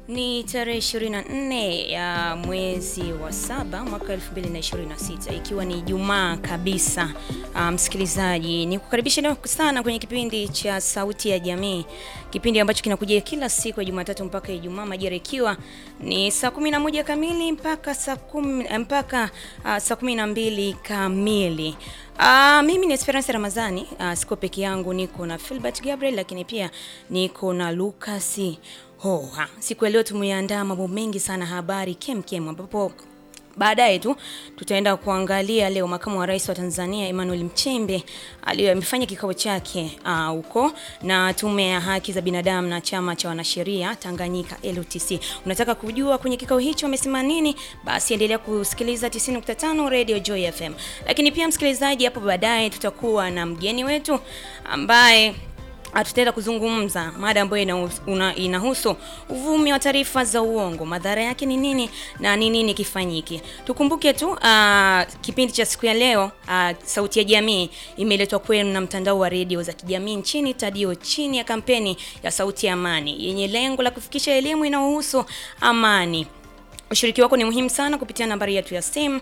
Ni tarehe 24 ya mwezi wa saba mwaka 2026 ikiwa ni Ijumaa kabisa. Uh, msikilizaji, ni kukaribisha leo sana kwenye kipindi cha Sauti ya Jamii, kipindi ambacho kinakujia kila siku ya Jumatatu mpaka Ijumaa, majira ikiwa ni saa 11 kamili mpaka saa kumi, mpaka uh, saa 12 kamili. Uh, mimi ni Esperance Ramazani. Uh, siko peke yangu, niko na Philbert Gabriel, lakini pia niko na Lucas Hoha. Siku ya leo tumeandaa mambo mengi sana, habari kemkem, ambapo baadaye tu tutaenda kuangalia leo makamu wa rais wa Tanzania Emmanuel Nchembe aliyefanya kikao chake huko uh, na tume ya haki za binadamu na chama cha wanasheria Tanganyika LTC. Unataka kujua kwenye kikao hicho wamesema nini? Basi endelea kusikiliza 90.5 Radio Joy FM. Lakini pia msikilizaji, hapo baadaye tutakuwa na mgeni wetu ambaye tutaenda kuzungumza mada ambayo inahusu uvumi wa taarifa za uongo, madhara yake ni nini na ni nini kifanyike. Tukumbuke tu uh, kipindi cha siku ya leo uh, Sauti ya Jamii imeletwa kwenu na mtandao wa redio za kijamii nchini Tadio, chini ya kampeni ya Sauti ya Amani yenye lengo la kufikisha elimu inayohusu amani. Ushiriki wako ni muhimu sana kupitia nambari yetu ya simu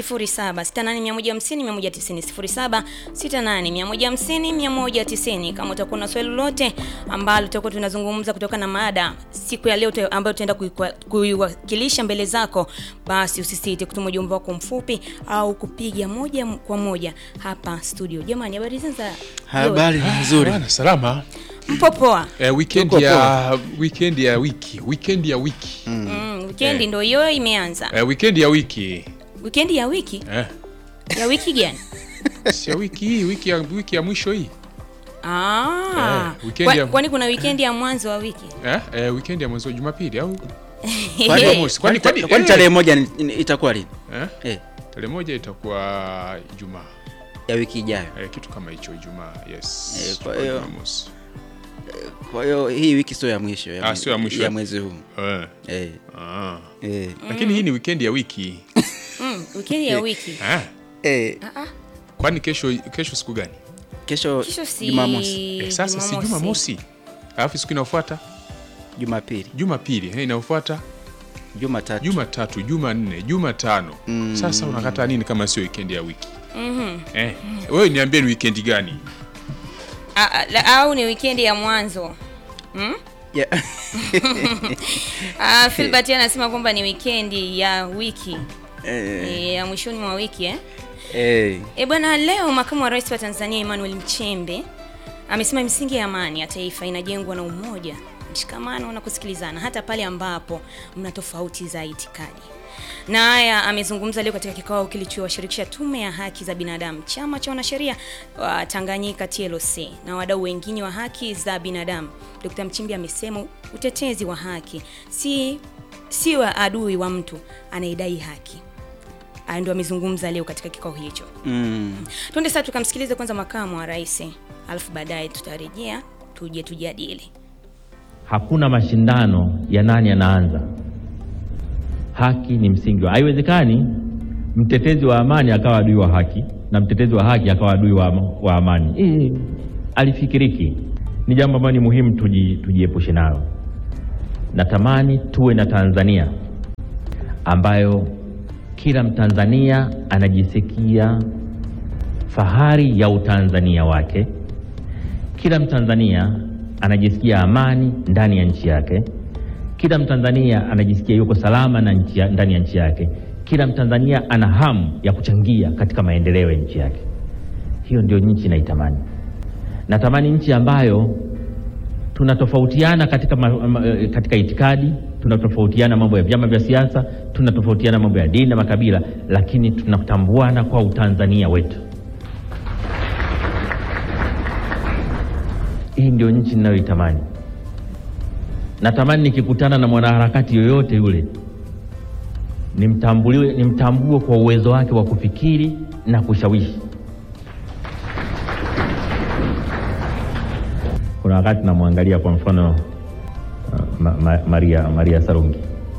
0768150190, 0768150190. Kama utakuwa na swali lolote ambalo tutakuwa tunazungumza kutoka na mada siku ya leo ambayo tutaenda kuiwakilisha mbele zako, basi usisite kutuma ujumbe wako mfupi au kupiga moja kwa moja hapa studio. Jamani, habari za habari nzuri, salama Mpo poa? Eh, weekend ya weekend ya wiki weekend ya wiki mm. Mm, weekend ndio hiyo imeanza. Eh, weekend ya wiki Weekend ya wiki eh, ya wiki gani? si ya wiki hii wiki ya wiki ya mwisho hii Ah, Eh, weekend kwa- ya- kwani kuna weekend ya mwanzo wa wiki? eh, eh, weekend ya mwezi wa Jumapili au Kwani- Jumamosi? Kwani- kwani- kwani eh. tarehe moja ni- ni- itakuwa lini eh, eh, tarehe moja itakuwa Ijumaa ya wiki ijayo? eh, kitu kama hicho Ijumaa, yes. Eh, kwa Kwa hiyo- Jumamosi. Kwa hiyo hii wiki sio ya mwisho Ah, sio ya mwisho. ya mwezi huu Eh, eh, ah. eh, Lakini hii ni weekend ya wiki Mm, weekend ya wiki. ah. eh, Ah, ah. Kwani kesho kesho siku gani? kesho Kesho si Jumamosi, Eh, sasa si Jumamosi, alafu siku inayofuata Jumapili, Jumapili, eh, inayofuata Jumatatu, Jumatatu, Jumanne, Jumatano. Mm. Sasa unakata nini kama sio weekend ya wiki? Mhm. Eh, wewe niambie ni weekend gani? Ah, ah, la- au ni weekend ya mwanzo. Mm? Ya- Ah, Philbert anasema kwamba ni weekend ya wiki. eh, Eh, ya mwishoni mwa wiki eh? eh, E bwana, leo makamu wa rais wa Tanzania Emmanuel Nchembe amesema misingi ya amani ya taifa inajengwa na umoja, mshikamano na kusikilizana hata pale ambapo mna tofauti za itikadi. Na haya amezungumza leo katika kikao kilichowashirikisha Tume ya Haki za Binadamu, chama cha wanasheria wa Tanganyika TLC na wadau wengine wa haki za binadamu. Dr. Mchimbi amesema utetezi wa haki si si wa adui wa mtu anayedai haki. Haya ndio amezungumza leo katika kikao hicho. mm, Twende sasa tukamsikilize kwanza makamu wa rais, alafu baadaye tutarejea tuje tujadili. Hakuna mashindano ya nani anaanza. Haki ni msingi wa, haiwezekani mtetezi wa amani akawa adui wa haki na mtetezi wa haki akawa adui wa, wa amani. Eh, alifikiriki. Ni jambo ambalo ni muhimu tuji, tujiepushe nalo. Natamani tuwe na Tanzania ambayo kila Mtanzania anajisikia fahari ya utanzania wake kila Mtanzania anajisikia amani ndani ya nchi yake. Kila Mtanzania anajisikia yuko salama na nchi ya, ndani ya nchi yake. Kila Mtanzania ana hamu ya kuchangia katika maendeleo ya nchi yake. Hiyo ndio nchi naitamani. Natamani nchi ambayo tunatofautiana katika, ma, ma, eh, katika itikadi, tunatofautiana mambo ya vyama vya siasa, tunatofautiana mambo ya dini na makabila, lakini tunatambuana kwa utanzania wetu. Hii ndio nchi ninayoitamani. Natamani nikikutana na mwanaharakati yoyote yule nimtambuliwe, nimtambue kwa uwezo wake wa kufikiri na kushawishi. Kuna wakati namwangalia kwa mfano uh, ma, ma, Maria, Maria Sarungi.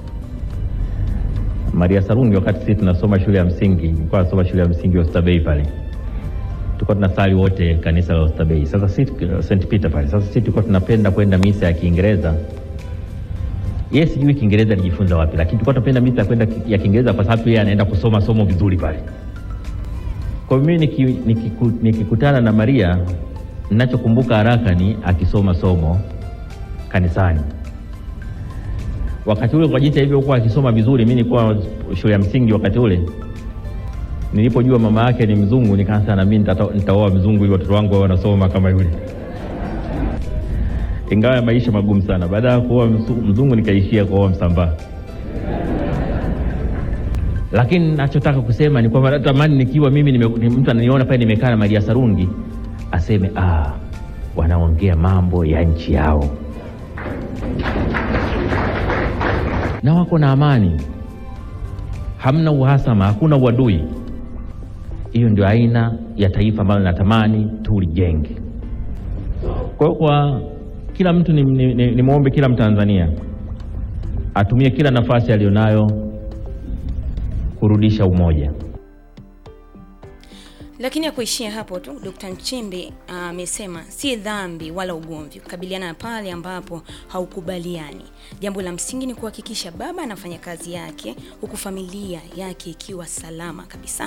Maria Sarungi, wakati sisi tunasoma shule ya msingi, nilikuwa nasoma shule ya msingi Oysterbay pale tulikuwa tunasali wote kanisa la Oysterbay. Sasa sisi St Peter pale. Sasa sisi tulikuwa tunapenda kwenda misa ya Kiingereza yeye sijui Kiingereza alijifunza wapi, lakini tulikuwa tunapenda mita kwenda ki- ya Kiingereza kwa sababu yeye anaenda kusoma somo vizuri pale. Kwa hiyo mimi niki- nikiku- nikikutana na Maria, ninachokumbuka haraka ni akisoma somo kanisani. Wakati ule kwa jinsi alivyokuwa akisoma vizuri, mimi nilikuwa shule ya msingi wakati ule. Nilipojua mama yake ni mzungu, nikaanza na mimi nitata- nitaoa mzungu ili watoto wangu wawe wanasoma kama yule ingawa ya maisha magumu sana. Baada ya kuoa msu- mzungu nikaishia kuoa Msambaa. Lakini nachotaka kusema ni kwamba natamani nikiwa mimi nime, ni mtu ananiona pale nimekaa na Maria Sarungi aseme ah, wanaongea mambo ya nchi yao na wako na amani, hamna uhasama, hakuna uadui. Hiyo ndio aina ya taifa ambalo natamani tulijenge. Kwa hiyo kwa kila mtu ni, ni, ni, ni mwombe kila Mtanzania atumie kila nafasi aliyonayo kurudisha umoja. Lakini ya kuishia hapo tu, Dr. Nchimbi amesema si dhambi wala ugomvi kukabiliana na pale ambapo haukubaliani. Jambo la msingi ni kuhakikisha baba anafanya kazi yake huku familia yake ikiwa salama kabisa.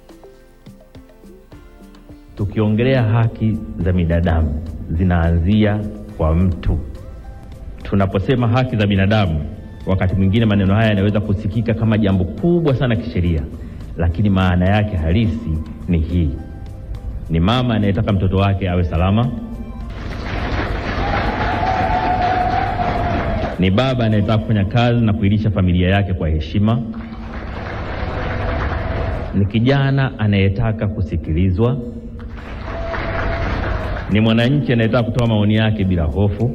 Tukiongelea haki za binadamu zinaanzia kwa mtu. Tunaposema haki za binadamu, wakati mwingine maneno haya yanaweza kusikika kama jambo kubwa sana kisheria, lakini maana yake halisi ni hii: ni mama anayetaka mtoto wake awe salama, ni baba anayetaka kufanya kazi na kuilisha familia yake kwa heshima, ni kijana anayetaka kusikilizwa ni mwananchi anayetaka kutoa maoni yake bila hofu,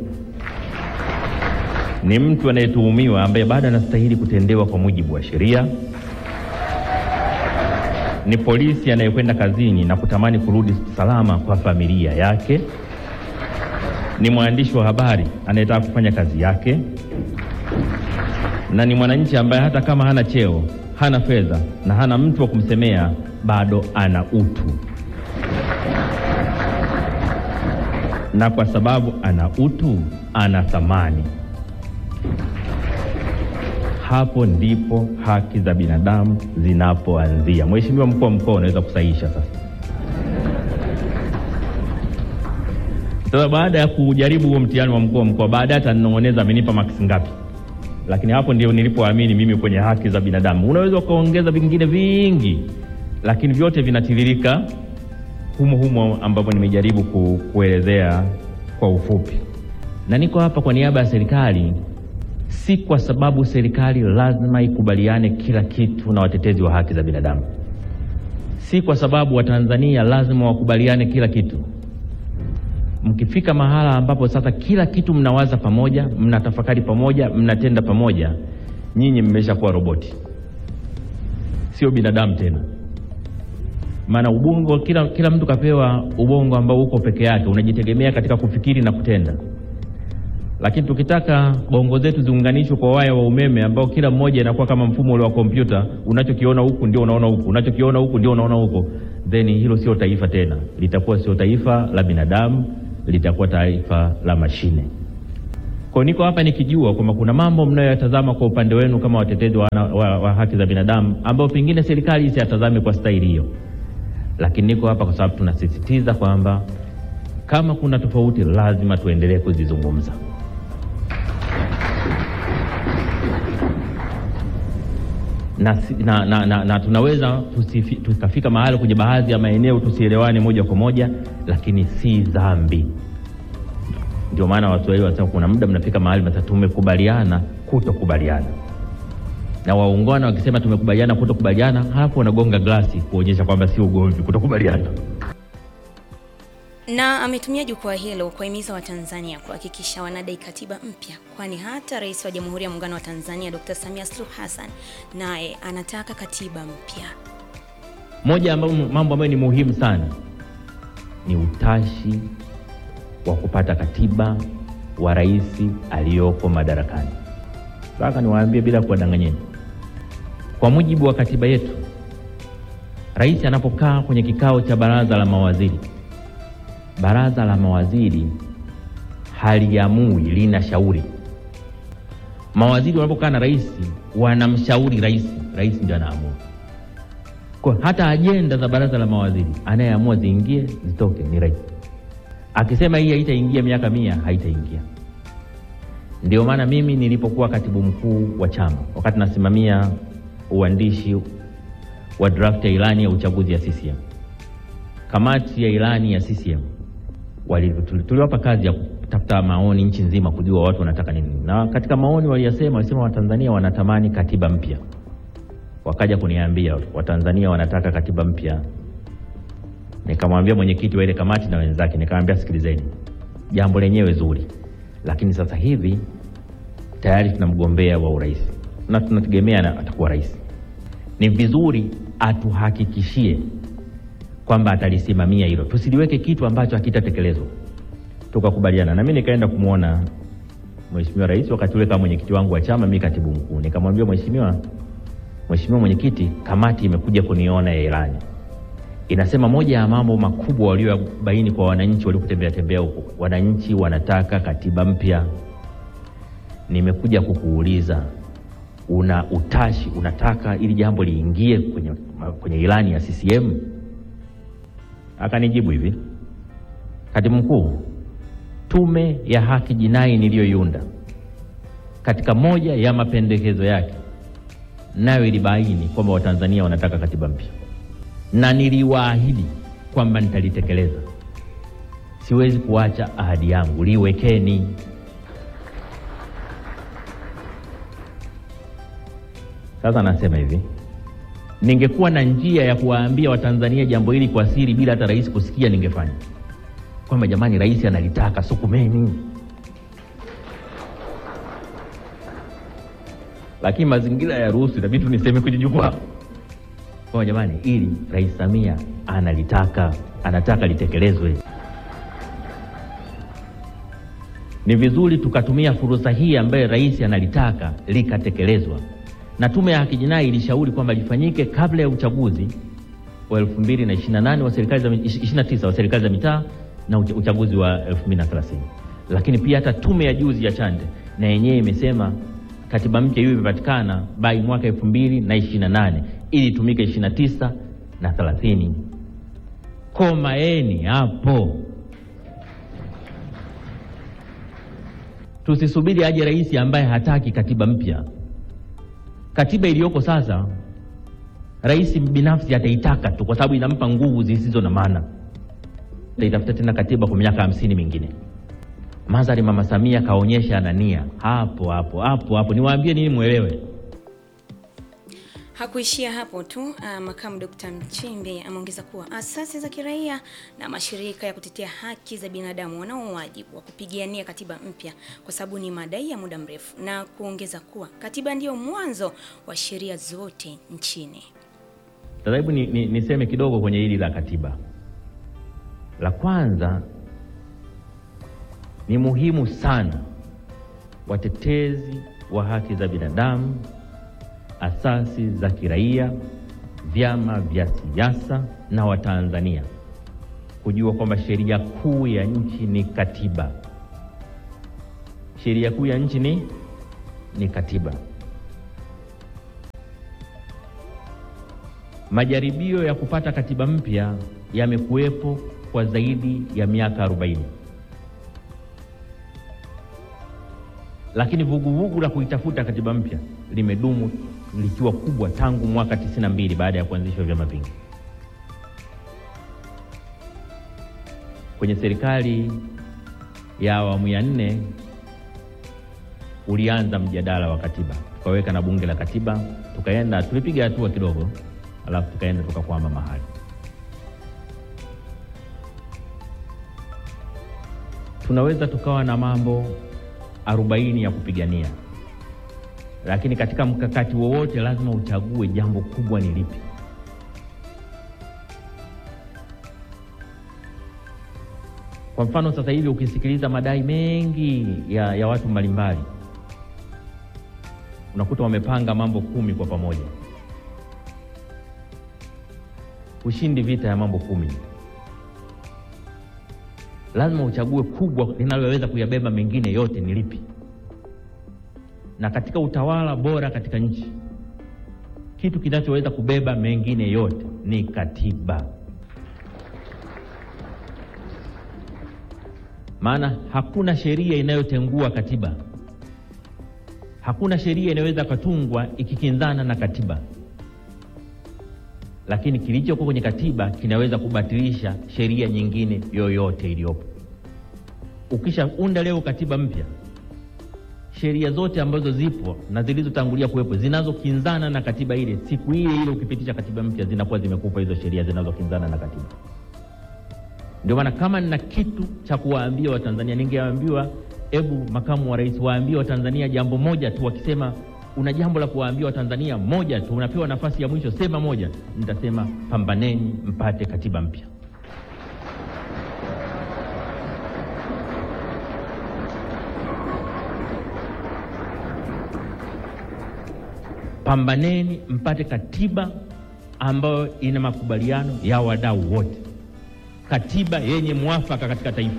ni mtu anayetuhumiwa ambaye bado anastahili kutendewa kwa mujibu wa sheria, ni polisi anayekwenda kazini na kutamani kurudi salama kwa familia yake, ni mwandishi wa habari anayetaka kufanya kazi yake, na ni mwananchi ambaye hata kama hana cheo, hana fedha na hana mtu wa kumsemea, bado ana utu. na kwa sababu ana utu, ana thamani. Hapo ndipo haki za binadamu zinapoanzia. Mheshimiwa mkuu wa mkoa, unaweza kusahihisha sasa. Sasa baada ya kujaribu huo mtihani wa mkuu wa mkoa, baadaye atanong'oneza amenipa maksi ngapi, lakini hapo ndio nilipoamini mimi kwenye haki za binadamu. Unaweza ukaongeza vingine vingi, lakini vyote vinatiririka humo humo ambapo nimejaribu ku, kuelezea kwa ufupi, na niko hapa kwa niaba ya serikali, si kwa sababu serikali lazima ikubaliane kila kitu na watetezi wa haki za binadamu, si kwa sababu Watanzania lazima wakubaliane kila kitu. Mkifika mahala ambapo sasa kila kitu mnawaza pamoja, mnatafakari pamoja, mnatenda pamoja, nyinyi mmeshakuwa roboti, sio binadamu tena maana ubongo kila, kila mtu kapewa ubongo ambao uko peke yake, unajitegemea katika kufikiri na kutenda. Lakini tukitaka bongo zetu ziunganishwe kwa waya wa umeme ambao kila mmoja inakuwa kama mfumo ule wa kompyuta, unachokiona huku ndio unaona huku, unachokiona huku ndio unaona huko, then hilo sio taifa tena, litakuwa sio taifa la binadamu, litakuwa taifa la mashine. Kwa niko hapa nikijua kwamba kuna mambo mnayoyatazama kwa upande wenu kama watetezi wa, wa, wa haki za binadamu ambao pengine serikali isiyatazame kwa staili hiyo lakini niko hapa kwa sababu tunasisitiza kwamba kama kuna tofauti lazima tuendelee kuzizungumza. Na, si- na, na, na, na tunaweza tusifi- tukafika mahali kwenye baadhi ya maeneo tusielewane moja kwa moja, lakini si dhambi. Ndio maana Waswahili wanasema kuna muda mnafika mahali mnasema tumekubaliana kutokubaliana na waungwana wakisema tumekubaliana kutokubaliana, halafu wanagonga glasi kuonyesha kwamba si ugomvi, kutokubaliana. Na ametumia jukwaa hilo kuwahimiza Watanzania kuhakikisha wanadai katiba mpya, kwani hata Rais wa Jamhuri ya Muungano wa Tanzania Dr. Samia Suluhu Hassan naye anataka katiba mpya. Moja ya mambo mambo ambayo ni muhimu sana ni utashi wa kupata katiba wa rais aliyoko madarakani. Sasa niwaambie bila kuwadanganyeni, kwa mujibu wa katiba yetu, rais anapokaa kwenye kikao cha baraza la mawaziri, baraza la mawaziri haliamui, lina shauri. Mawaziri wanapokaa na rais wanamshauri rais, rais ndio anaamua. Kwa hata ajenda za baraza la mawaziri anayeamua ziingie zitoke ni rais. Akisema hii haitaingia miaka mia, haitaingia. Ndio maana mimi nilipokuwa katibu mkuu wa chama, wakati nasimamia uandishi wa draft ya ilani ya uchaguzi ya CCM, kamati ya ilani ya CCM wali- tuli- tuliwapa kazi ya kutafuta maoni nchi nzima kujua watu wanataka nini, na katika maoni waliyasema, walisema Watanzania wanatamani katiba mpya. Wakaja kuniambia Watanzania wanataka katiba mpya. Nikamwambia mwenyekiti wa ile kamati na wenzake, nikamwambia sikilizeni, jambo lenyewe zuri, lakini sasa hivi tayari tuna mgombea wa urais na tunategemea na atakuwa rais. Ni vizuri atuhakikishie kwamba atalisimamia hilo, tusiliweke kitu ambacho hakitatekelezwa. Tukakubaliana na mimi nikaenda kumwona mheshimiwa rais wakati ule kama mwenyekiti wangu wa chama, mimi katibu mkuu. Nikamwambia mheshimiwa, mheshimiwa mwenyekiti, kamati imekuja kuniona ya ilani inasema moja ya mambo makubwa waliobaini kwa wananchi waliokutembea tembea huko, wananchi wanataka katiba mpya. Nimekuja kukuuliza una utashi, unataka ili jambo liingie kwenye, kwenye ilani ya CCM? Akanijibu hivi, katibu mkuu, tume ya haki jinai niliyoiunda katika moja ya mapendekezo yake nayo ilibaini kwamba Watanzania wanataka katiba mpya na niliwaahidi kwamba nitalitekeleza. Siwezi kuacha ahadi yangu, liwekeni. Sasa nasema hivi, ningekuwa na njia ya kuwaambia Watanzania jambo hili kwa siri bila hata rais kusikia, ningefanya kwamba jamani, rais analitaka, sukumeni. Lakini mazingira ya ruhusu, itabidi tu niseme kwenye jukwaa kwa jamani, ili Rais Samia analitaka, anataka litekelezwe. Ni vizuri tukatumia fursa hii ambayo rais analitaka likatekelezwa, na tume ya haki jinai ilishauri kwamba lifanyike kabla ya uchaguzi wa 2028 wa serikali za 29 wa serikali za mitaa na ucha- uchaguzi wa 2030. Lakini pia hata tume ya juzi ya Chande na yenyewe imesema katiba mpya hiyo imepatikana by mwaka 2028 ili itumike 29 na 30. Komaeni hapo, tusisubiri aje rais ambaye hataki katiba mpya. Katiba iliyoko sasa rais binafsi ataitaka tu, kwa sababu inampa nguvu zisizo na maana. Ataitafuta tena katiba kwa miaka hamsini mingine. Madhari mama Samia kaonyesha ana nia hapo hapo hapo hapo. Niwaambie nini mwelewe. Hakuishia hapo tu. Uh, makamu Dr. Mchimbe ameongeza kuwa asasi za kiraia na mashirika ya kutetea haki za binadamu wanao wajibu wa kupigania katiba mpya kwa sababu ni madai ya muda mrefu, na kuongeza kuwa katiba ndiyo mwanzo wa sheria zote nchini. Sasa hebu ni, ni, niseme kidogo kwenye hili la katiba. La kwanza ni muhimu sana watetezi wa haki za binadamu, asasi za kiraia, vyama vya siasa na Watanzania kujua kwamba sheria kuu ya nchi ni katiba. Sheria kuu ya nchi ni ni katiba. Majaribio ya kupata katiba mpya yamekuwepo kwa zaidi ya miaka 40. Lakini vuguvugu la kuitafuta katiba mpya limedumu likiwa kubwa tangu mwaka 92 baada ya kuanzishwa vyama vingi. Kwenye serikali ya awamu ya nne ulianza mjadala wa katiba, tukaweka na bunge la katiba, tukaenda tulipiga hatua kidogo, alafu tukaenda tukakwama mahali. Tunaweza tukawa na mambo arobaini ya kupigania, lakini katika mkakati wowote lazima uchague jambo kubwa ni lipi. Kwa mfano sasa hivi ukisikiliza madai mengi ya, ya watu mbalimbali unakuta wamepanga mambo kumi kwa pamoja. Ushindi vita ya mambo kumi, lazima uchague kubwa linaloweza kuyabeba mengine yote ni lipi. na katika utawala bora katika nchi, kitu kinachoweza kubeba mengine yote ni katiba. Maana hakuna sheria inayotengua katiba, hakuna sheria inayoweza katungwa ikikinzana na katiba, lakini kilichoko kwenye katiba kinaweza kubatilisha sheria nyingine yoyote iliyopo. Ukishaunda leo katiba mpya, sheria zote ambazo zipo na zilizotangulia kuwepo zinazokinzana na katiba ile, siku ile ile ukipitisha katiba mpya, zinakuwa zimekufa hizo sheria zinazokinzana na katiba. Ndio maana kama nina kitu cha kuwaambia Watanzania, ningeambiwa hebu makamu wa rais waambie Watanzania jambo moja tu. Wakisema una jambo la kuwaambia Watanzania moja tu, unapewa nafasi ya mwisho, sema moja. Nitasema pambaneni mpate katiba mpya. Pambaneni mpate katiba ambayo ina makubaliano ya wadau wote, katiba yenye mwafaka katika taifa,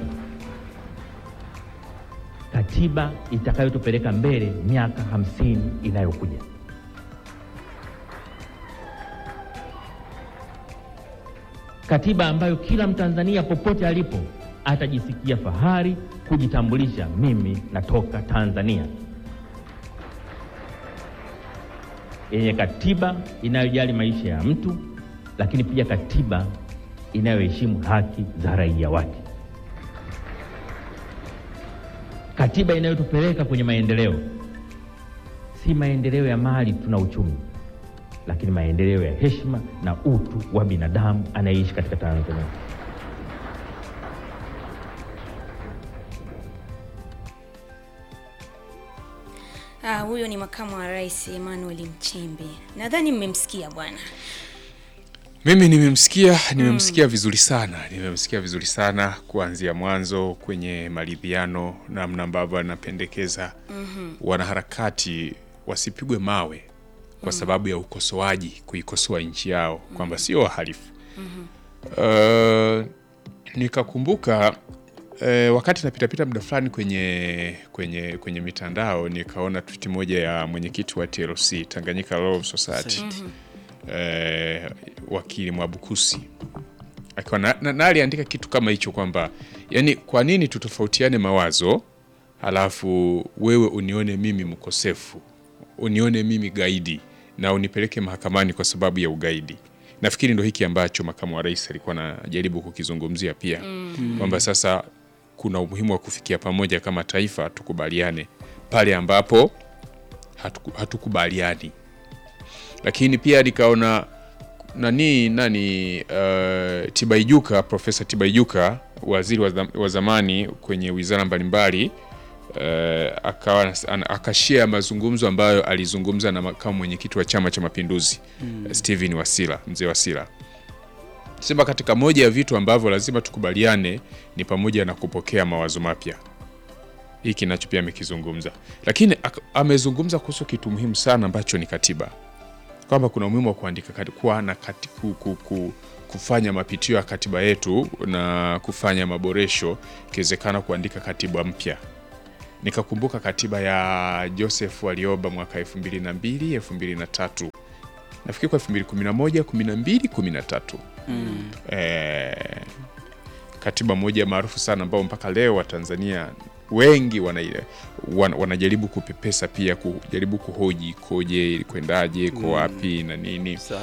katiba itakayotupeleka mbele miaka hamsini inayokuja. Katiba ambayo kila Mtanzania popote alipo atajisikia fahari kujitambulisha, mimi natoka Tanzania, yenye katiba inayojali maisha ya mtu, lakini pia katiba inayoheshimu haki za raia wake, katiba inayotupeleka kwenye maendeleo, si maendeleo ya mali tuna uchumi, lakini maendeleo ya heshima na utu wa binadamu anayeishi katika Tanzania. Ah, huyo ni makamu wa rais Emmanuel Nchimbi. Nadhani mmemsikia bwana. Mimi nimemsikia nimemsikia vizuri sana, nimemsikia vizuri sana kuanzia mwanzo kwenye maridhiano, namna ambavyo anapendekeza wanaharakati wasipigwe mawe kwa sababu ya ukosoaji, kuikosoa nchi yao kwamba sio wahalifu. Uh, nikakumbuka eh, wakati napitapita muda fulani kwenye, kwenye, kwenye mitandao nikaona tweet moja ya mwenyekiti wa TLC Tanganyika Law Society eh, wakili Mwabukusi akiwa na, na, na aliandika kitu kama hicho kwamba yani, kwa nini tutofautiane mawazo halafu wewe unione mimi mkosefu, unione mimi gaidi na unipeleke mahakamani kwa sababu ya ugaidi. Nafikiri ndo hiki ambacho makamu wa rais alikuwa anajaribu kukizungumzia pia kwamba sasa kuna umuhimu wa kufikia pamoja kama taifa, tukubaliane pale ambapo hatuku- hatukubaliani lakini pia nikaona nani nani uh, Tibaijuka, Profesa Tibaijuka, waziri wa zam- wa zamani kwenye wizara mbalimbali uh, akawa ana- akashare mazungumzo ambayo alizungumza na makamu mwenyekiti wa Chama cha Mapinduzi mm. Steven Wasira, mzee Wasira sema katika moja ya vitu ambavyo lazima tukubaliane ni pamoja na kupokea mawazo mapya hiki nacho pia amekizungumza, lakini ak- amezungumza kuhusu kitu muhimu sana ambacho ni katiba kwamba kuna umuhimu wa kuandika kati- kuwa na kati, ku, ku, ku, kufanya mapitio ya katiba yetu na kufanya maboresho, ikiwezekana kuandika katiba mpya. Nikakumbuka katiba ya Joseph Warioba mwaka 2002 2003 nafikiri kwa 2011 12 13 eh, katiba moja maarufu sana ambao mpaka leo Watanzania wengi wana, wan, wanajaribu kupepesa pia kujaribu kuhoji koje kwendaje ko wapi na nini Sawa.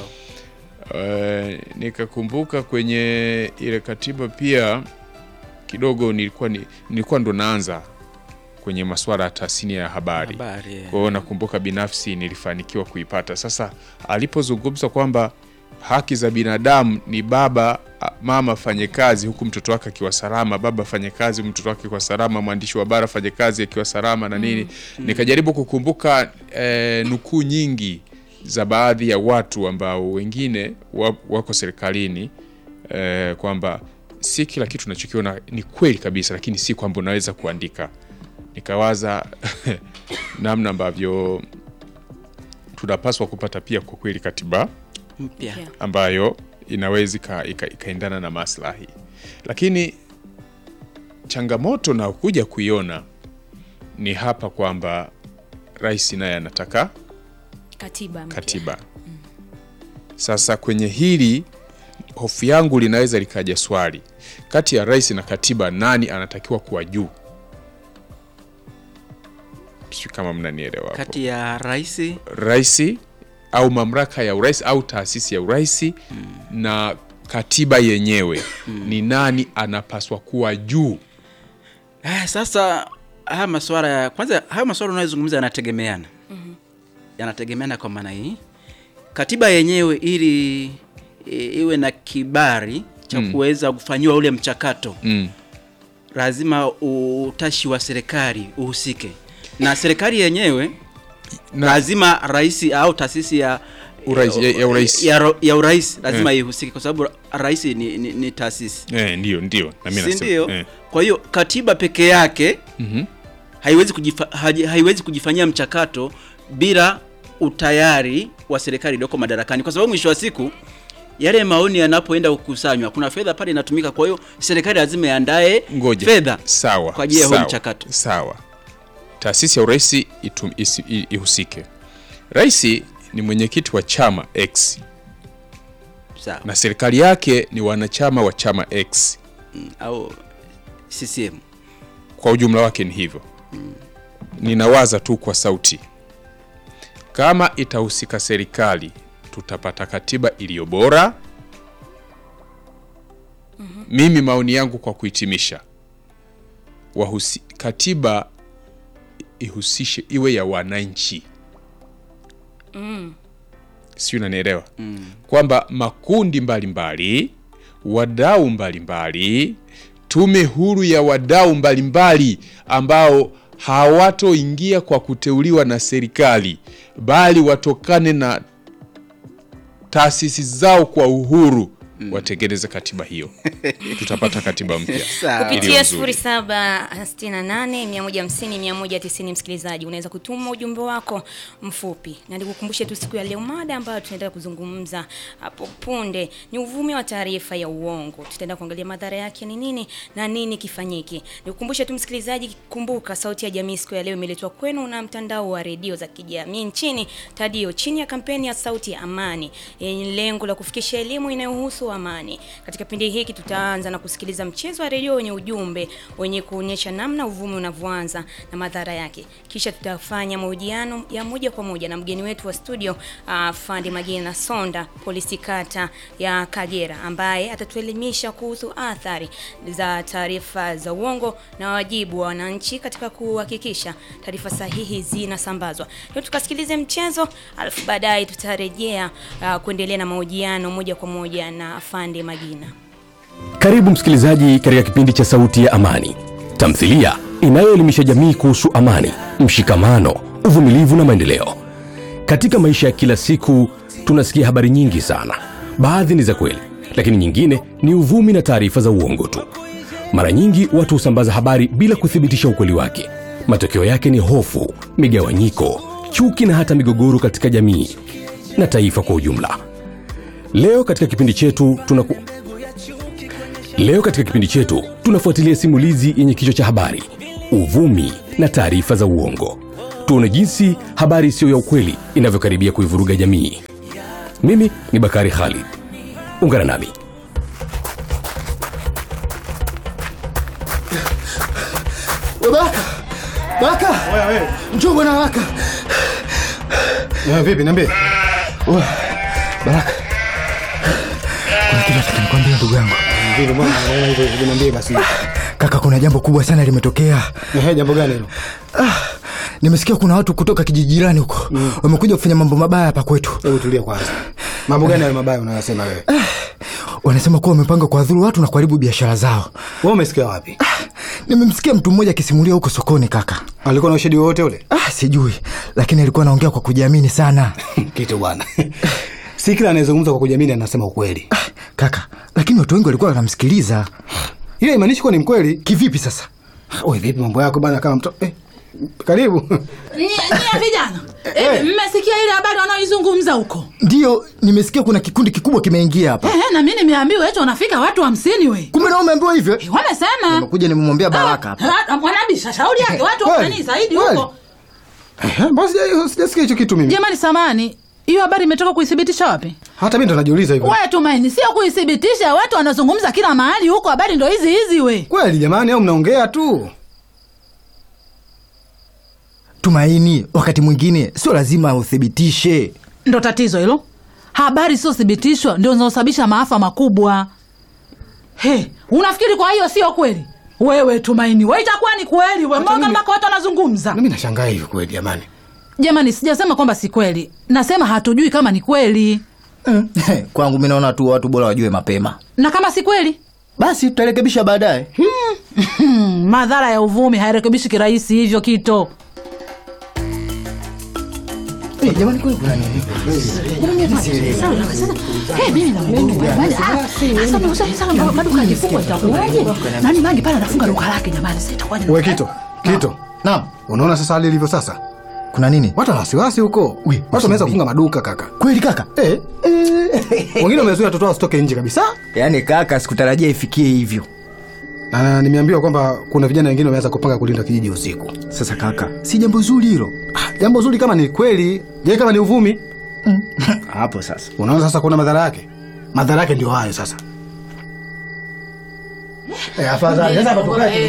Eh, nikakumbuka kwenye ile katiba pia kidogo nilikuwa, ni, nilikuwa ndo naanza kwenye masuala ya tasnia ya habari Habari, eh. kwa hiyo nakumbuka binafsi nilifanikiwa kuipata. Sasa alipozungumza kwamba haki za binadamu ni baba a- mama afanye kazi huku mtoto wake akiwa salama, baba afanye kazi mtoto wake akiwa salama, mwandishi wa habari afanye kazi akiwa salama na nini, nikajaribu kukumbuka eh, nukuu nyingi za baadhi ya watu ambao wengine wa- wako serikalini eh, kwamba si kila kitu unachokiona ni kweli kabisa, lakini si kwamba unaweza kuandika. Nikawaza namna ambavyo tunapaswa kupata pia kwa kweli katiba mpya Yeah. ambayo inaweza ika- ika- ikaendana na maslahi, lakini changamoto na kuja kuiona ni hapa kwamba rais naye anataka Katiba mpya. katiba. Sasa kwenye hili hofu yangu linaweza likaja swali, kati ya rais na katiba, nani anatakiwa kuwa juu? Sijui kama mnanielewa hapo. Kati ya rais Rais au mamlaka ya urais au taasisi ya urais na katiba yenyewe, ni nani anapaswa kuwa juu? Ah, sasa haya maswala ya kwanza, haya maswala unayozungumza yanategemeana yanategemeana kwa maana hii, katiba yenyewe ili i- iwe na kibali cha kuweza kufanyiwa ule mchakato Mm. lazima utashi wa serikali uhusike, na serikali yenyewe Na- lazima rais au taasisi ya Urais- ya- ya urais. ya, ro- ya urais lazima ihusike kwa sababu rais ni, ni, ni taasisi Eh, ndio ndio, na mimi si nasema ndio? eh. Kwa hiyo katiba peke yake Mhm. haiwezi, kujifa, haji- haiwezi kujifanyia mchakato bila utayari wa serikali iliyoko madarakani, kwa sababu mwisho wa siku yale maoni yanapoenda kukusanywa, kuna fedha pale inatumika. Kwa hiyo serikali lazima iandae Ngoja. fedha sawa kwa ajili ya huo sawa, mchakato. Sawa, taasisi ya urais itum- isi- i- ihusike. Rais ni mwenyekiti wa chama X sawa, na serikali yake ni wanachama wa chama X, Mm, au CCM kwa ujumla wake ni hivyo. Ninawaza tu kwa sauti, kama itahusika serikali, tutapata katiba iliyo bora. Mimi maoni yangu kwa kuhitimisha, wahusi, katiba ihusishe iwe ya wananchi sijui unanielewa kwamba makundi mbalimbali wadau mbalimbali tume huru ya wadau mbalimbali ambao hawatoingia kwa kuteuliwa na serikali bali watokane na taasisi zao kwa uhuru watengeneze katiba hiyo tutapata katiba mpya Sawa. Iliyo kupitia nzuri. 0768150190 msikilizaji unaweza kutuma ujumbe wako mfupi na nikukumbushe tu siku ya leo mada ambayo tunaendelea kuzungumza hapo punde ni uvumi wa taarifa ya uongo tutaenda kuangalia madhara yake ni nini na nini kifanyike nikukumbushe tu msikilizaji kumbuka sauti ya jamii siku ya leo imeletwa kwenu na mtandao wa redio za kijamii nchini tadio chini ya kampeni ya sauti ya amani yenye lengo la kufikisha elimu inayohusu amani katika kipindi hiki tutaanza na kusikiliza mchezo wa redio wenye ujumbe wenye kuonyesha namna uvumi unavyoanza na madhara yake kisha tutafanya mahojiano ya moja kwa moja na mgeni wetu wa studio uh, fandi magina sonda polisi kata ya kagera ambaye atatuelimisha kuhusu athari za taarifa za uongo na wajibu wa wananchi katika kuhakikisha taarifa sahihi zinasambazwa leo tukasikilize mchezo alafu baadaye tutarejea uh, kuendelea na mahojiano moja kwa moja na fandi magina Karibu msikilizaji katika kipindi cha Sauti ya Amani, tamthilia inayoelimisha jamii kuhusu amani, mshikamano, uvumilivu na maendeleo. Katika maisha ya kila siku tunasikia habari nyingi sana. Baadhi ni za kweli, lakini nyingine ni uvumi na taarifa za uongo tu. Mara nyingi watu husambaza habari bila kuthibitisha ukweli wake. Matokeo yake ni hofu, migawanyiko, chuki na hata migogoro katika jamii na taifa kwa ujumla. Leo katika kipindi chetu tunaku... Leo katika kipindi chetu tunafuatilia simulizi yenye kichwa cha habari uvumi na taarifa za uongo. Tuone jinsi habari isiyo ya ukweli inavyokaribia kuivuruga jamii. Mimi ni Bakari Khalid, ungana nami. Baraka! Baraka! Njoo bwana Baraka. Eh, vipi niambie Oya, Baraka. Kuna kitu nataka nikwambie ndugu yangu. vipi mbona unaona hivyo hivyo niambie basi Kaka, kuna jambo kubwa sana limetokea. ehe jambo gani hilo Ah, nimesikia kuna watu kutoka kijiji jirani huko wamekuja kufanya mambo mabaya hapa kwetu. hebu tulia kwanza mambo gani hayo mabaya unayosema wewe Wanasema kuwa wamepanga kuwadhuru watu na kuharibu biashara zao. wewe umesikia wapi Nimemsikia mtu mmoja akisimulia huko sokoni kaka. alikuwa na ushahidi wowote ule Ah, sijui, lakini alikuwa anaongea kwa kujiamini sana. kitu bwana si kila anayezungumza kwa kujiamini anasema ukweli Ah, kaka, lakini watu wengi walikuwa wanamsikiliza. hiyo haimaanishi kuwa ni mkweli Kivipi sasa? we vipi mambo yako bana kama mto eh, karibu Nyie nyie vijana eh, mmesikia ile habari wanaoizungumza huko Ndiyo, nimesikia kuna kikundi kikubwa kimeingia hapa. eh, na mi nimeambiwa eti wanafika watu hamsini we Kumbe nao umeambiwa hivyo? Eh, wamesema Nimekuja nimemwambia Baraka hapa. Ah, ah, mwanabisha shauri yake watu Kweli, nani zaidi kweli. huko Eh, Mbona sija- sijasikia hicho kitu mimi? Jamani, samani, hiyo habari imetoka kuithibitisha wapi? Hata mimi ndo najiuliza hivyo. We Tumaini, sio kuithibitisha. Watu wanazungumza kila mahali huko, habari ndo hizi hizi. We Kweli jamani, au mnaongea tu? Tumaini, wakati mwingine sio lazima uthibitishe. ndo tatizo hilo. Habari siothibitishwa ndio zinazosababisha maafa makubwa. He, unafikiri kwa hiyo sio kweli? Wewe Tumaini, we itakuwa ni kweli? We mbona mpaka watu wanazungumza? Mimi nashangaa hivyo kweli jamani. Jamani, sijasema kwamba si kweli, nasema hatujui kama ni kweli, Kwangu mi naona tu watu bora wajue mapema, na kama si kweli basi tutarekebisha baadaye. hmm, madhara ya uvumi hairekebishi kirahisi hivyo kito. Eh, jamani, kweli kuna nini? maduka yakifungwa itakuwaje? Nani mangi pale anafunga duka lake jamani, sasa itakuwaje? We Kito, Kito. Naam, Unaona sasa hali ilivyo sasa? kuna nini? Watu wana wasiwasi huko. Ui, Watu wameanza usimbi- kufunga maduka kaka. Kweli kaka? Eh. Wengine wamezuia watoto wao wasitoke nje kabisa. Yaani kaka, sikutarajia ifikie hivyo. Na nimeambiwa kwamba kuna vijana wengine wameanza kupanga kulinda kijiji usiku. Sasa kaka, si jambo zuri hilo Ah, Jambo zuri kama ni kweli, je, kama ni uvumi? hapo sasa. Unaona sasa kuna madhara yake. Madhara yake ndio hayo sasa. Eh, afadhali sasa hapa tukae.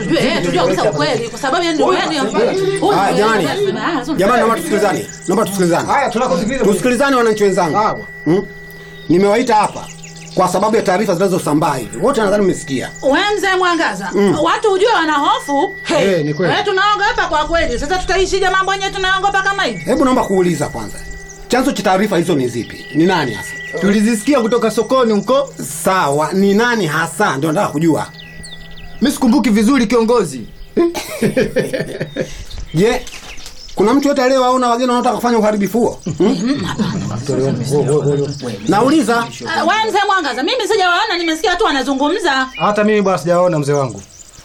Haya, jamani. Jamani, naomba tusikilizane, naomba tusikilizane, Haya tunakosikiliza. tusikilizane wananchi wenzangu. Sawa. Hmm? Nimewaita hapa kwa sababu ya taarifa zinazosambaa hivi, wote nadhani mmesikia. Wenze Mwangaza, watu ujue wana hofu. Hey, Eh, ni kweli. eh, tunaogopa kwa kweli. Sasa tutaishije mambo yenyewe tunaogopa kama hivi? Hebu naomba kuuliza kwanza, chanzo cha taarifa hizo ni zipi? Ni nani hasa? Tulizisikia kutoka sokoni huko. Sawa, ni nani hasa? Ndio nataka kujua. Mi sikumbuki vizuri kiongozi. Je, kuna mtu yote aliyewaona wageni wanaotaka kufanya uharibifu huo? Hmm? Nauliza. Uh, wenze Mwangaza, mimi sijawaona, nimesikia tu wanazungumza. Hata mimi bwana sijaona mzee wangu.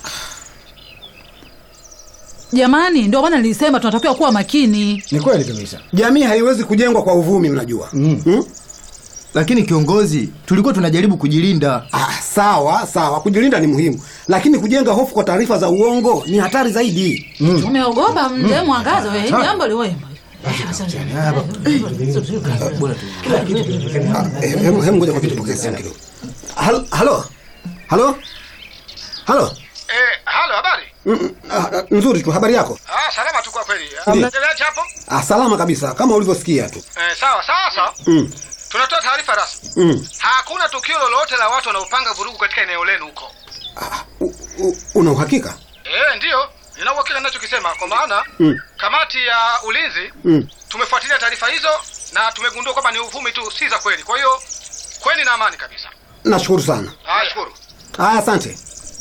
Jamani, ndio maana nilisema tunatakiwa kuwa makini. Ni kweli kabisa. Jamii haiwezi kujengwa kwa uvumi, mnajua. Hmm? Lakini kiongozi, tulikuwa tunajaribu kujilinda. Ah, sawa sawa, kujilinda ni muhimu, lakini kujenga hofu kwa taarifa za uongo ni hatari zaidi. Umeogopa mzee Mwangaza, wewe jambo liwe Ah, eh, Hebu hebu ngoja kwa kitu pokea simu kidogo. Halo halo halo halo. Eh, halo habari? Mm, mm, ah, nzuri tu, habari yako? Ah, salama tu kwa kweli. Ndiyo. Mnaendeleaje hapo? Ah, salama kabisa kama ulivyosikia tu. Eh, sawa sasa. Mm, Tunatoa taarifa rasmi. mm. Hakuna tukio lolote la watu wanaopanga vurugu katika eneo lenu huko. Ah, u- u- una uhakika? Eh, ndiyo. Nina uhakika ninachokisema kwa maana Mm. kamati ya ulinzi Mm. tumefuatilia taarifa hizo na tumegundua kwamba ni uvumi tu, si za kweli. Kwa hiyo kweni na amani kabisa. Nashukuru sana. Ah, shukuru. Ah, asante.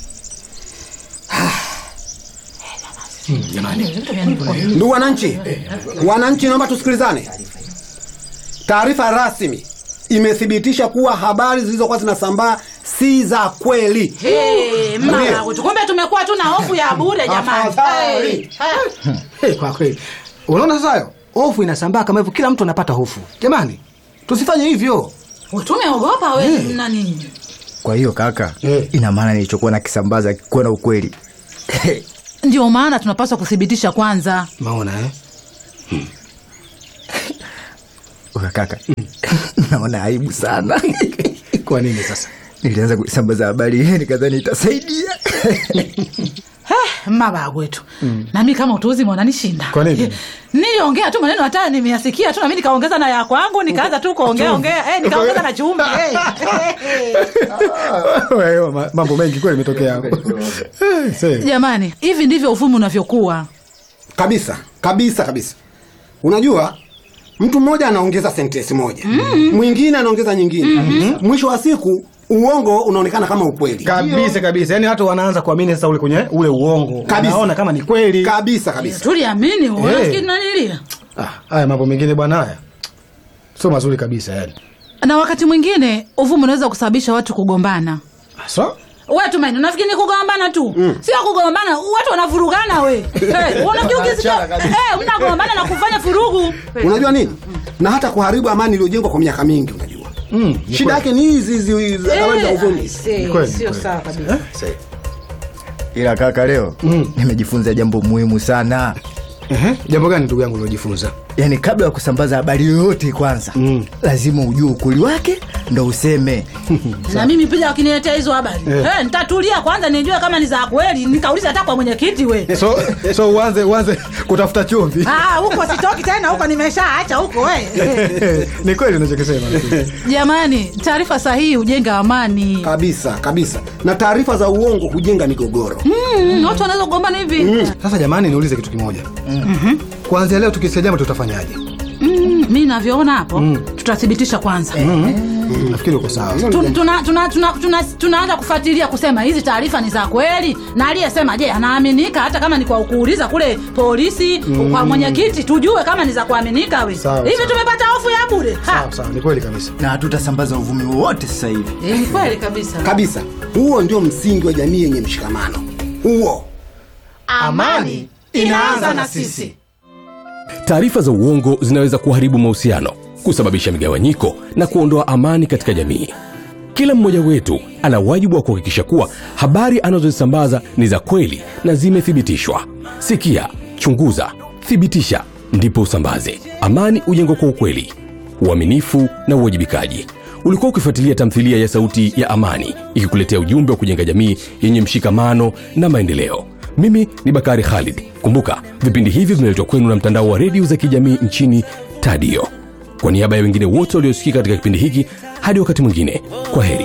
Ndugu wananchi, wananchi, naomba tusikilizane. Taarifa rasmi imethibitisha kuwa habari zilizokuwa zinasambaa si za kweli. Hey, mama Ndiyo. wetu, kumbe tumekuwa tuna hofu ya bure jamani. Afadhali. Hey, haya. Hey, kwa kweli. Unaona sasa hayo? Hofu inasambaa kama hivyo kila mtu anapata hofu. Jamani, tusifanye hivyo. Tumeogopa we na nini? Kwa hiyo kaka, Eh. ina maana nilichokuwa nakisambaza kikuwa na ukweli. Ndio maana tunapaswa kuthibitisha kwanza. Maona eh? Oya kaka, naona aibu sana. Kwa nini sasa? Nilianza kuisambaza habari hii nikadhani itasaidia. maba wetu nami kama utuuzi mwananishinda Kwa nini? niliongea tu maneno hata nimeyasikia tu nami nikaongeza na ya kwangu nikaanza tu kuongea ongea eh, nikaongeza na chumvi eh. Wewe, ma- mambo mengi kweli imetokea hapo. Eh, see. jamani hivi ndivyo uvumi unavyokuwa Kabisa kabisa kabisa. Unajua, mtu mmoja anaongeza sentensi moja, mwingine anaongeza nyingine, mwisho wa siku uongo unaonekana kama ukweli. Kabisa kabisa. Yaani watu wanaanza kuamini sasa ule kwenye ule uongo. Kabisa. Wanaona kama ni kweli. Kabisa kabisa. tuliamini Eh. unafikiri nanilia Ah, haya mambo mengine bwana haya. Sio mazuri kabisa yani. na wakati mwingine uvumi unaweza kusababisha watu kugombana So, we tumaini unafikiri ni kugombana tu sio kugombana watu wanavurugana we hey, unafikiri ukisikia hey, mnagombana na kufanya furugu Unajua nini? Na hata kuharibu amani iliyojengwa kwa miaka mingi, unajua. mm, ni Shida yake ni hizi hizi hizi habari za Eh, uvumi. see, kweli, sio kweli. sawa kabisa Ila kaka, leo nimejifunza jambo muhimu sana. Ehe, jambo gani ndugu yangu uliojifunza? yaani kabla ya kusambaza habari yoyote kwanza Mm. lazima ujue ukweli wake ndo useme na mimi pia wakiniletea hizo habari Eh. Eh, nitatulia kwanza nijue kama ni za kweli nikauliza hata kwa mwenyekiti we So so uanze uanze kutafuta chumvi. Ah, huko sitoki tena huko nimeshaacha huko we Ni kweli unachokisema. jamani taarifa sahihi hujenga amani kabisa kabisa na taarifa za uongo hujenga migogoro Mm, watu wanaweza kugombana hivi Sasa jamani, niulize kitu kimoja. Kuanzia leo tukisikia jambo tutafanyaje? Mm, mi navyoona hapo tutathibitisha kwanza Nafikiri uko sawa. Tu- tuna- tuna- tuna- tuna- tunaanza kufuatilia kusema hizi taarifa ni za kweli na aliyesema je anaaminika hata kama ni kwa kuuliza kule polisi kwa mwenyekiti tujue kama ni za kuaminika we Sawa, hivi sawa. tumepata hofu ya bure Ha! Sawa sawa, ni kweli kabisa. na hatutasambaza uvumi wowote sasa hivi Eh, ni kweli kabisa kabisa huo ndio msingi wa jamii yenye mshikamano huo amani inaanza na sisi Taarifa za uongo zinaweza kuharibu mahusiano, kusababisha migawanyiko na kuondoa amani katika jamii. Kila mmoja wetu ana wajibu wa kuhakikisha kuwa habari anazozisambaza ni za kweli na zimethibitishwa. Sikia, chunguza, thibitisha, ndipo usambaze. Amani hujengwa kwa ukweli, uaminifu na uwajibikaji. Ulikuwa ukifuatilia tamthilia ya Sauti ya Amani ikikuletea ujumbe wa kujenga jamii yenye mshikamano na maendeleo. Mimi ni Bakari Khalid. Kumbuka, vipindi hivi vinaletwa kwenu na mtandao wa redio za kijamii nchini Tadio. Kwa niaba ya wengine wote waliosikika katika kipindi hiki, hadi wakati mwingine, kwa heri.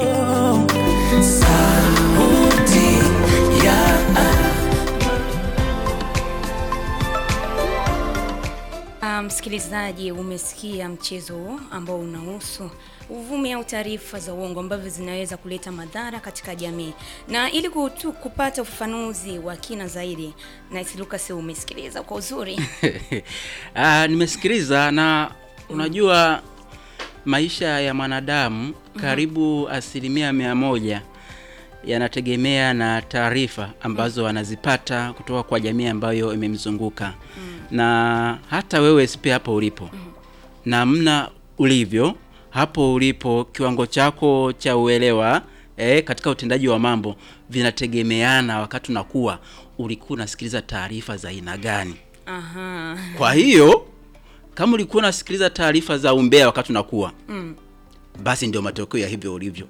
Ah, Msikilizaji, umesikia mchezo huo ambao unahusu uvumi au taarifa za uongo ambavyo zinaweza kuleta madhara katika jamii, na ili kutu, kupata ufafanuzi wa kina zaidi, Nice Lucas, umesikiliza kwa uzuri Ah, nimesikiliza na unajua maisha ya mwanadamu karibu asilimia mia moja yanategemea na taarifa ambazo anazipata kutoka kwa jamii ambayo imemzunguka na hata wewe sipe hapo ulipo namna ulivyo hapo ulipo kiwango chako cha uelewa eh, katika utendaji wa mambo vinategemeana wakati unakuwa ulikuwa unasikiliza taarifa za aina gani Aha. kwa hiyo kama ulikuwa unasikiliza taarifa za umbea wakati unakuwa Mm. basi ndio matokeo ya hivyo ulivyo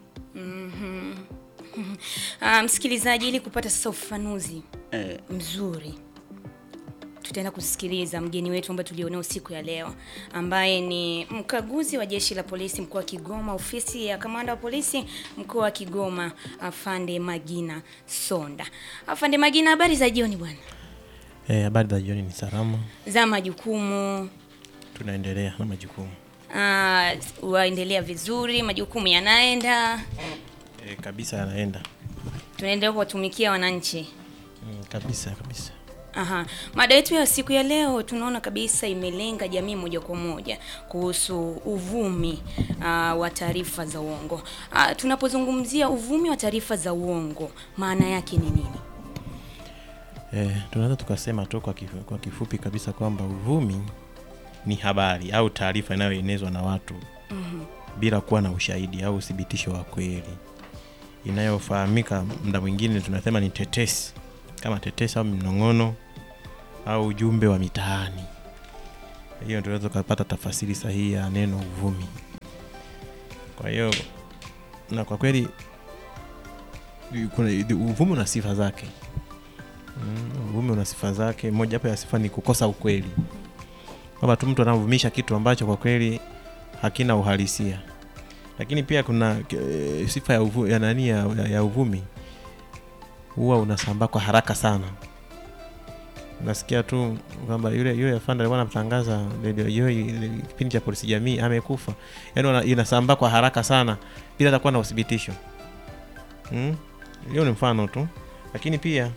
Ah, msikilizaji, ili kupata sasa ufafanuzi eh, mzuri tutaenda kusikiliza mgeni wetu ambaye tulionao siku ya leo ambaye ni mkaguzi wa jeshi la polisi mkoa wa Kigoma, ofisi ya kamanda wa polisi mkoa wa Kigoma, Afande Magina Sonda. Afande Magina, habari za jioni bwana, Eh, habari za jioni, ni salama, za majukumu tunaendelea na majukumu ah, waendelea vizuri, majukumu yanaenda, eh, kabisa, yanaenda tunaendelea kuwatumikia wananchi. mm, kabisa kabisa. Aha. Mada yetu ya siku ya leo tunaona kabisa imelenga jamii moja kwa moja kuhusu uvumi uh, wa taarifa za uongo. Uh, tunapozungumzia uvumi wa taarifa za uongo maana yake ni nini? Eh, tunaweza tukasema tu kwa, kifu, kwa kifupi kabisa kwamba uvumi ni habari au taarifa inayoenezwa na watu Mhm. bila kuwa na ushahidi au uthibitisho wa kweli, inayofahamika muda mwingine tunasema ni tetesi, kama tetesi au mnong'ono au ujumbe wa mitaani. Hiyo tunaweza tukapata tafasiri sahihi ya neno uvumi. Kwa hiyo na kwa kweli kuna uvumi una sifa zake. Mm, uvumi una sifa zake. Moja wapo ya sifa ni kukosa ukweli, kwamba tu mtu anavumisha kitu ambacho kwa kweli hakina uhalisia. Lakini pia kuna e, sifa ya, uvu, ya nani ya, ya, ya uvumi huwa unasambaa kwa haraka sana. Unasikia tu kwamba yule yule afande alikuwa anatangaza redio hiyo kipindi cha polisi jamii amekufa, yaani wana- inasambaa kwa haraka sana bila hata kuwa na uthibitisho. Mm? Hiyo ni mfano tu, lakini pia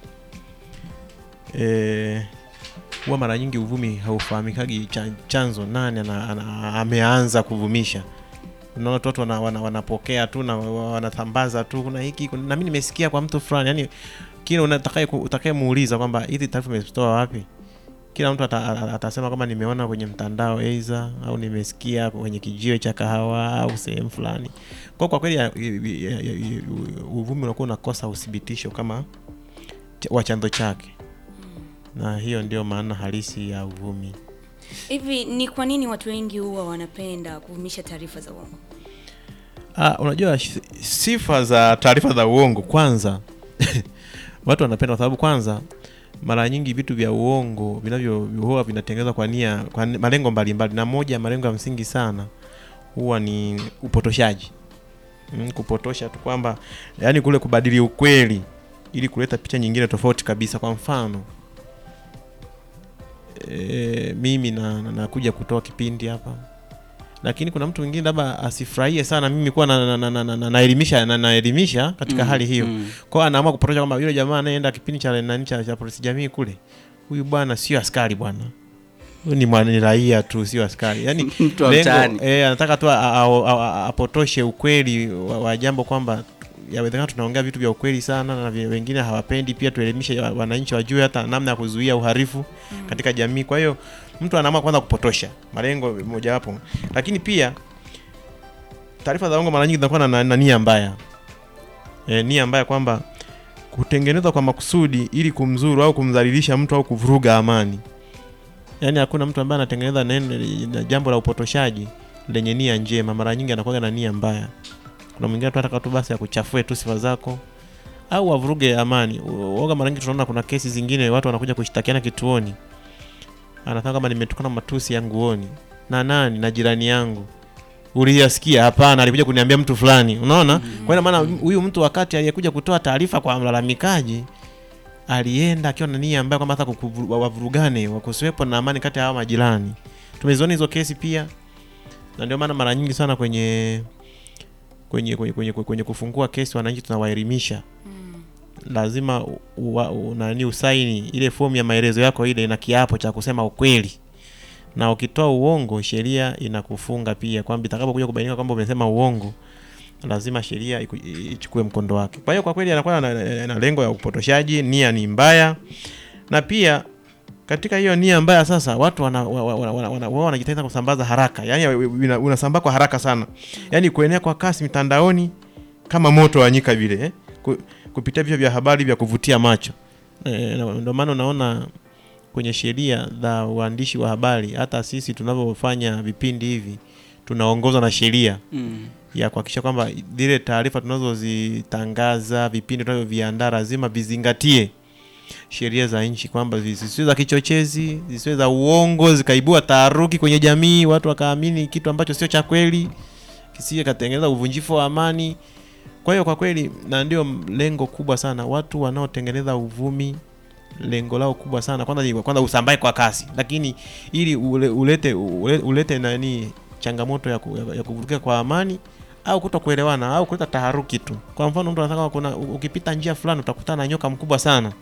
eh, huwa mara nyingi uvumi haufahamikagi cha, chanzo nani ana, ana, ameanza kuvumisha. Unaona tu watu wana, wana, wanapokea tu na wa- wanatambaza tu, kuna hiki kuna, na mimi nimesikia kwa mtu fulani, yani kila unatakaye utakaye muuliza kwamba hizi taarifa umezitoa wapi, kila mtu ata, ata- atasema kwamba nimeona kwenye mtandao aidha au nimesikia kwenye kijiwe cha kahawa au sehemu fulani. Kwa kwa kweli ya- ya- ya- ya- uvumi unakuwa unakosa uthibitisho kama cha- wa chanzo chake na hiyo ndio maana halisi ya uvumi. Hivi ni kwa nini watu wengi huwa wanapenda kuvumisha taarifa za uongo? Ah, unajua shi- sifa za taarifa za uongo kwanza watu wanapenda kwa sababu kwanza mara nyingi vitu vya uongo vinavyo huwa vinatengenezwa kwa nia kwa ni- malengo mbalimbali na moja ya malengo ya msingi sana huwa ni upotoshaji mm, kupotosha tu kwamba yani kule kubadili ukweli ili kuleta picha nyingine tofauti kabisa kwa mfano e, mimi na, na, nakuja kutoa kipindi hapa lakini kuna mtu mwingine labda asifurahie sana mimi kuwa na, na, na, na, na, naelimisha na, naelimisha katika Mm, hali hiyo mm. kwao anaamua kupotosha kwamba yule jamaa anayeenda kipindi cha nani cha, cha polisi jamii kule huyu bwana sio askari bwana huyu ni mwana ni raia tu sio askari yani Mtu wa mtaani. eh, anataka tu a- a- a- a- apotoshe ukweli wa, wa jambo kwamba yawezekana tunaongea vitu vya ukweli sana na vi- wengine hawapendi pia tuelimishe wa- wananchi wajue hata namna ya kuzuia uhalifu katika jamii kwa hiyo mtu anaamua kwanza kupotosha malengo mojawapo lakini pia taarifa za uongo mara nyingi zinakuwa na, na, na nia mbaya e, nia mbaya kwamba kutengenezwa kwa makusudi ili kumzuru au kumdhalilisha mtu au kuvuruga amani yaani hakuna mtu ambaye anatengeneza neno na jambo la upotoshaji lenye nia njema mara nyingi anakuwa na nia mbaya kuna mwingine tu anataka tu basi akuchafue tu sifa zako au wavuruge amani uoga mara nyingi tunaona kuna kesi zingine watu wanakuja kushtakiana kituoni anataka kama nimetokana matusi ya nguoni na nani na jirani yangu uliyasikia hapana alikuja kuniambia mtu fulani unaona mm. kwa hiyo maana huyu mtu wakati aliyekuja kutoa taarifa kwa mlalamikaji alienda akiwa na nia ambayo kwamba hata kukuvu- wavurugane wakusiwepo na amani kati ya hawa majirani tumeziona hizo kesi pia na ndio maana mara nyingi sana kwenye kwenye kwenye, kwenye, kwenye kufungua kesi wananchi tunawaelimisha lazima u, u, u, nani usaini ile fomu ya maelezo yako ile ina kiapo cha kusema ukweli na ukitoa uongo sheria inakufunga pia kwamba itakapokuja kubainika kwamba umesema uongo lazima sheria iku- i- ichukue mkondo wake kwa hiyo kwa kweli anakuwa na, na, na lengo ya upotoshaji nia ni mbaya na pia katika hiyo nia mbaya sasa watu wana, wa- wa- wana, wana, wana, wao wanajitahidi kusambaza haraka yani una- unasambaa kwa haraka sana yani kuenea kwa kasi mitandaoni kama moto wa nyika vile eh? Ku, kupitia vichwa vya habari vya kuvutia macho e, ndio maana unaona kwenye sheria za uandishi wa habari hata sisi tunavyofanya vipindi hivi tunaongozwa na sheria Mm. ya kuhakikisha kwamba zile taarifa tunazozitangaza vipindi tunavyoviandaa lazima vizingatie sheria za nchi kwamba zisiwe za kichochezi zisiwe za uongo zikaibua taharuki kwenye jamii watu wakaamini kitu ambacho sio cha kweli kisije katengeneza uvunjifu wa amani kwa hiyo kwa kweli na ndio lengo kubwa sana watu wanaotengeneza uvumi lengo lao kubwa sana kwanza ni kwanza usambae kwa kasi lakini ili ule, ulete ule, ulete nani changamoto ya, ku, ya, ya kuvurugia kwa amani au kuto kuelewana au kuleta taharuki tu kwa mfano mtu anataka kuna ukipita njia fulani utakutana na nyoka mkubwa sana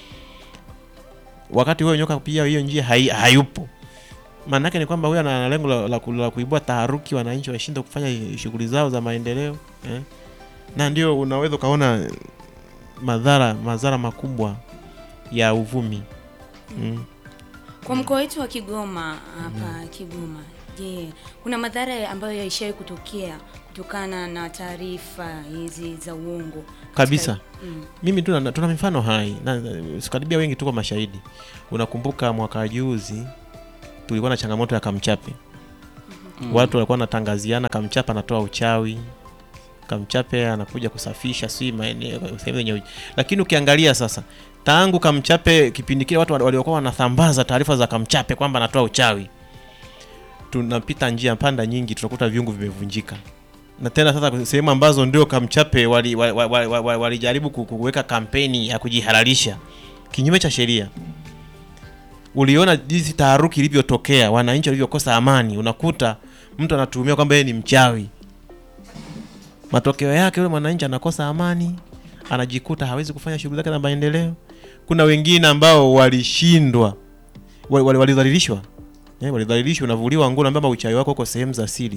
wakati huyo nyoka pia hiyo njia hai, hayupo maana yake ni kwamba huyo ana lengo la, la, ku- la kuibua taharuki wananchi washinde kufanya shughuli zao za maendeleo eh? na ndio unaweza ukaona madhara madhara makubwa ya uvumi mm. Kwa mkoa wetu wa Kigoma hapa Kigoma, je, kuna madhara ambayo yaishawahi kutokea kutokana na taarifa hizi za uongo katika- kabisa Mm. mimi tuna, tuna mifano hai na na- sikaribia wengi tuko mashahidi unakumbuka mwaka juzi tulikuwa na changamoto ya kamchape Mm. watu walikuwa wanatangaziana kamchape anatoa uchawi kamchape anakuja kusafisha si maeneo sehemu zenye uji- lakini ukiangalia sasa tangu kamchape kipindi kile watu wali- waliokuwa wanasambaza taarifa za kamchape kwamba anatoa uchawi tunapita njia panda nyingi tunakuta viungu vimevunjika na tena sasa sehemu ambazo ndio kamchape walijaribu wali, wali, wali, wali, walijaribu ku- kuweka kampeni ya kujihalalisha kinyume cha sheria uliona jinsi taharuki ilivyotokea wananchi walivyokosa amani unakuta mtu anatuhumiwa kwamba yeye ni mchawi matokeo yake yule mwananchi anakosa amani anajikuta hawezi kufanya shughuli zake za maendeleo kuna wengine ambao walishindwa wali- wali- walidhalilishwa eh, walidhalilishwa unavuliwa nguo naambia uchawi wako uko sehemu za siri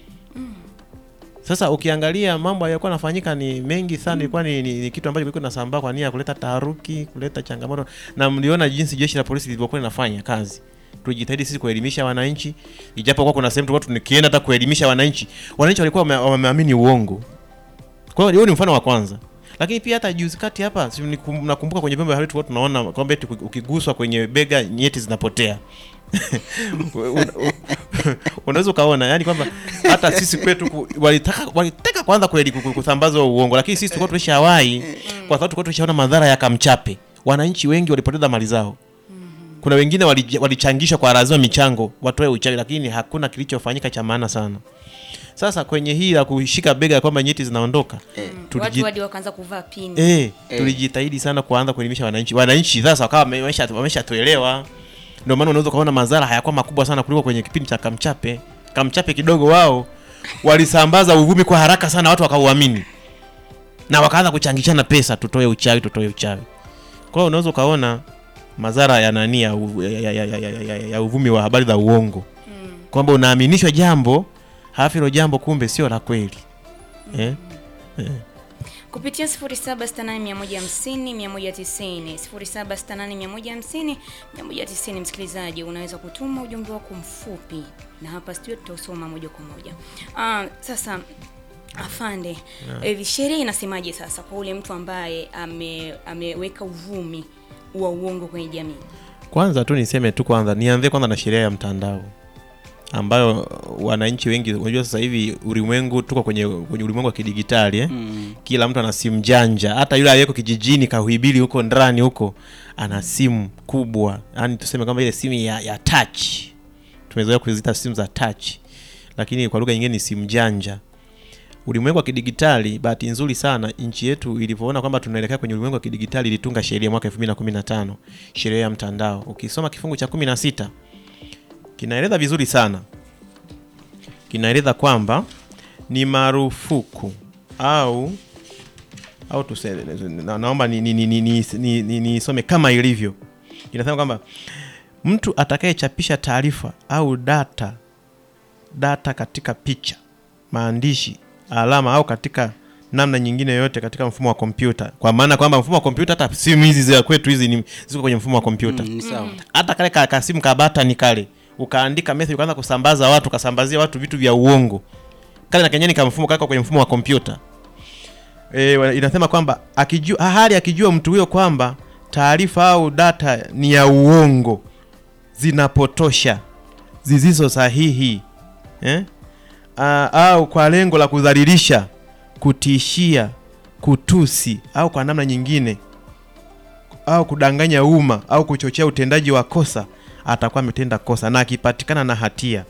sasa ukiangalia mambo yalikuwa yanafanyika ni mengi sana ilikuwa ni, ni, ni kitu ambacho kilikuwa kinasambaa kwa nia ya kuleta taharuki kuleta changamoto na mliona jinsi jeshi la polisi lilivyokuwa linafanya kazi tulijitahidi sisi kuelimisha wananchi ijapokuwa kuna sehemu tulikuwa tukienda hata kuelimisha wananchi wananchi walikuwa wame- wameamini uongo kwa hiyo huo ni mfano wa kwanza lakini pia hata juzi kati hapa si nikum- nakumbuka kwenye vyombo vya habari tulikuwa tunaona kwamba eti ukiguswa kwenye bega nyeti zinapotea Una- u- unaweza ukaona yani kwamba hata sisi kwetu ku- walitaka walitaka kwanza kweli ku- ku- kusambaza huo uongo lakini sisi tulikuwa tulishawahi kwa sababu tulikuwa tulishaona madhara ya kamchape wananchi wengi walipoteza mali zao kuna wengine walij- walichangishwa kwa lazima michango watoe uchawi lakini hakuna kilichofanyika cha maana sana sasa kwenye hii la kushika bega kwamba nyeti zinaondoka tuliji- watu hadi wakaanza kuvaa pini Eh, tulijitahidi sana kuanza kuelimisha wananchi. Wananchi sasa wakawa wamesha wameshatuelewa. Ndio maana unaweza kuona madhara hayakuwa makubwa sana kuliko kwenye kipindi cha Kamchape. Kamchape kidogo wao walisambaza uvumi kwa haraka sana, watu wakauamini na wakaanza kuchangishana pesa, tutoe uchawi, tutoe uchawi. Kwa hiyo unaweza ukaona madhara ya nani ya, u- ya, ya, ya, ya, ya, ya, ya uvumi wa habari za uongo kwamba unaaminishwa jambo halafu hilo jambo kumbe sio la kweli eh? Eh. kupitia 0768150190 0768150190 msikilizaji unaweza kutuma ujumbe wako mfupi na hapa studio tutausoma moja kwa moja ah, sasa afande Yeah. hivi sheria inasemaje sasa kwa ule mtu ambaye ame, ameweka uvumi wa uongo kwenye jamii Kwanza tu niseme tu kwanza, nianzie kwanza na sheria ya mtandao ambayo wananchi wengi, unajua sasa hivi ulimwengu tuko kwenye, kwenye ulimwengu wa kidigitali eh? Mm. Kila mtu ana simu janja, hata yule aliyeko kijijini kahuibili huko ndani huko ana simu kubwa, yani tuseme kama ile simu ya, ya touch, tumezoea kuzita simu za touch, lakini kwa lugha nyingine ni simu janja ulimwengu wa kidigitali. Bahati nzuri sana nchi yetu ilivyoona kwamba tunaelekea kwenye ulimwengu wa kidigitali, ilitunga sheria mwaka 2015 sheria ya mtandao. Ukisoma kifungu cha 16 kinaeleza vizuri sana, kinaeleza kwamba ni marufuku au au tuseme, na, naomba nisome ni, ni, ni, ni, ni, ni, nisome kama ilivyo. Inasema kwamba mtu atakayechapisha taarifa au data data katika picha, maandishi, alama au katika namna nyingine yoyote katika mfumo wa kompyuta, kwa maana kwamba mfumo wa kompyuta, hata simu hizi za kwetu hizi ni ziko kwenye mfumo wa kompyuta Mm, ni sawa. Mm. hata kale ka, ka simu ka button kale ukaandika message ukaanza kusambaza watu ukasambazia watu vitu vya uongo kale na kenyani ka mfumo kako kwenye mfumo wa kompyuta e, wa- inasema kwamba akijua hali akijua mtu huyo kwamba taarifa au data ni ya uongo zinapotosha zisizo sahihi eh? A, au kwa lengo la kudhalilisha kutishia kutusi au kwa namna nyingine au kudanganya umma au kuchochea utendaji wa kosa atakuwa ametenda kosa na akipatikana na hatia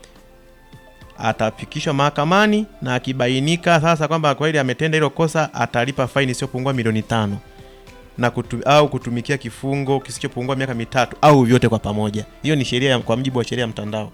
atafikishwa mahakamani na akibainika sasa kwamba kweli ametenda hilo kosa atalipa faini isiyopungua milioni tano na kutu, au kutumikia kifungo kisichopungua miaka mitatu au vyote kwa pamoja. Hiyo ni sheria ya- kwa mujibu wa sheria ya mtandao.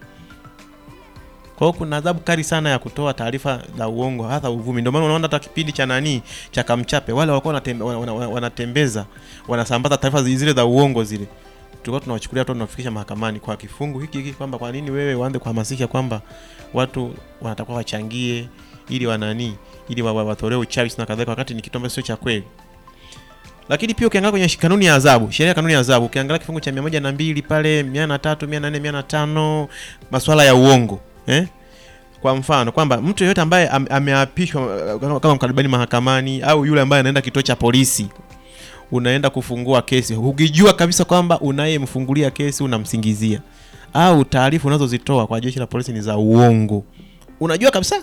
Kwa hiyo kuna adhabu kali sana ya kutoa taarifa za uongo hasa uvumi. Ndio maana unaona hata kipindi cha nani cha Kamchape wale walikuwa wanatembe, wana, wana, wana, wanatembeza wanasambaza taarifa zi- zile za uongo zile, tulikuwa tunawachukulia tu tunafikisha mahakamani kwa kifungu hiki hiki, kwamba kwa nini wewe uanze kuhamasisha kwamba watu wanatakiwa wachangie ili wanani ili wa- wa- watolee uchawi na kadhalika, wakati ni kitu ambacho sio cha kweli. Lakini pia ukiangalia kwenye kanuni ya adhabu, sheria ya kanuni ya adhabu, ukiangalia kifungu cha 102 pale 103, 104, 105 masuala ya uongo eh? Kwa mfano kwamba mtu yeyote ambaye am, ameapishwa uh, kama mkaribani mahakamani au yule ambaye anaenda kituo cha polisi, unaenda kufungua kesi ukijua kabisa kwamba unayemfungulia kesi unamsingizia, au taarifa unazozitoa kwa jeshi la polisi ni za uongo, unajua kabisa